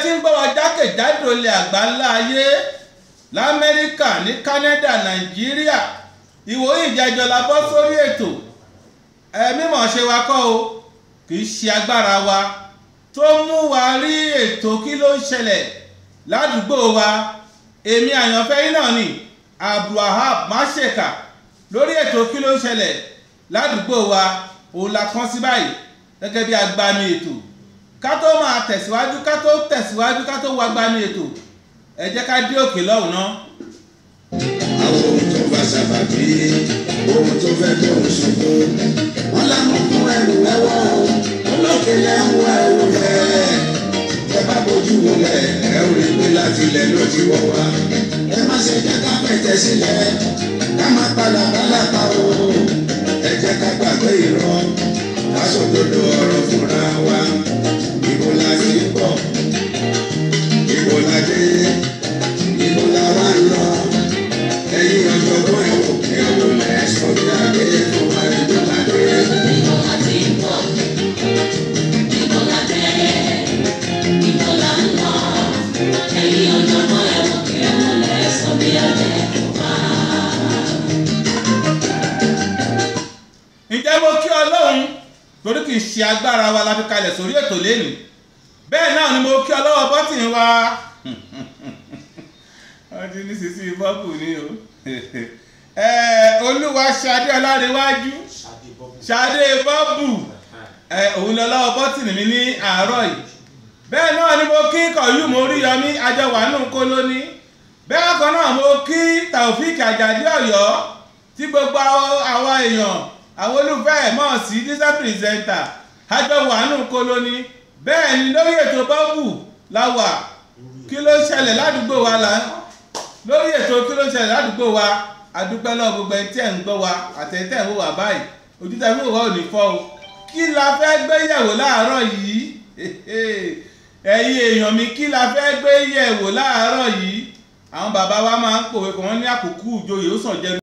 tí ń gbọ́ wa jákèjádò ilẹ̀ àgbáńlá ayé lamẹ́ríkà ní Canada Nàìjíríà ìwòye ìjẹjọ la bọ́ sórí ètò ẹ mímọ̀ ṣe wa kọ́ o kì í ṣe agbára wa tó mú wa rí ètò kí ló ń ṣẹlẹ̀ ládùúgbò wa èmi àyànfẹ́ yín náà ni abdulwahab máṣèkà lórí ètò kí ló ń ṣẹlẹ̀ ládùúgbò wa òun la kàn sí báyìí gẹ́gẹ́ bí agbami ètò ká tó máa tẹ̀síwájú ká tó tẹ̀síwájú ká tó wá agbami ètò ẹ jẹ́ ká dé òkè lọ́hùn náà. àwọn ohun tó bá sábàbí ohun tó fẹ́ tó ń ṣubú wọn lámú fún ẹrù ẹwọ olókèlè ń wọ ẹrù rẹ ẹ bá bójú wọlé ẹ ò rí pé láti ilẹ̀ ló ti wọ́ wá ẹ má ṣe jẹ́ ká pẹ̀tẹ́ sílẹ̀ ká má padà bálàkà o ẹ jẹ́ ká gbàgbé irọ́ ká sòdodo ọ̀rọ̀ fúnra wa ibo la ti ń bọ̀ ibo la dé ibo la wá ń lọ ẹ̀yin ọ̀jọ̀gbọ́n ẹ wò ẹ wò lẹ́sọ̀ bí adé fún wa ibo la dé. ǹjẹ́ mo kí ọlọ́run torí kì í ṣe agbára wa la fi kalẹ̀ sórí ètò lẹ́nu bẹ́ẹ̀ náà ni mo kí ọlọ́wọ́ bọ́tìn wa wọ́n ti ní sísí bọ́ọ̀bù ni o olúwa ṣadé ọlárẹ̀wájú ṣadé bọ́ọ̀bù òun lọ lọ́wọ́ bọ́tìn mi ní àárọ̀ yìí bẹ́ẹ̀ náà ni mo kí kọ̀yú mo rí yọmí ajọwàánú kólóní bẹ́ẹ̀ kan náà mo kí taofik àjàdí ọ̀yọ́ tí gbogbo àwa èèyàn àwọn olùfẹ́ ẹ̀ mọ̀ sí dísẹ́ pírẹsẹ̀ntà ajọwàánú kólóní bẹ́ẹ̀ ni lórí ètò bọ́ọ̀bù la wà kí ló ṣẹlẹ̀ ládùúgbò wa là ń lórí ètò kí ló ṣẹlẹ̀ ládùúgbò wa adúpẹ́ lọ́wọ́ gbogbo ẹni tí ẹ̀ ń gbọ́ wa àtẹ̀tẹ̀ ń wò wá báyìí ojú tẹ̀ ń wò wá ò ní fọ́ o kí la fẹ́ gbé yẹ̀wò láàárọ̀ yìí ẹ̀yin èèyàn mi kí la fẹ́ gbé yẹ̀wò láàárọ̀ yìí àwọn bàbá wa máa ń pòwe kàn wọ́n ní àkókò ìjòyè ó sàn jẹ́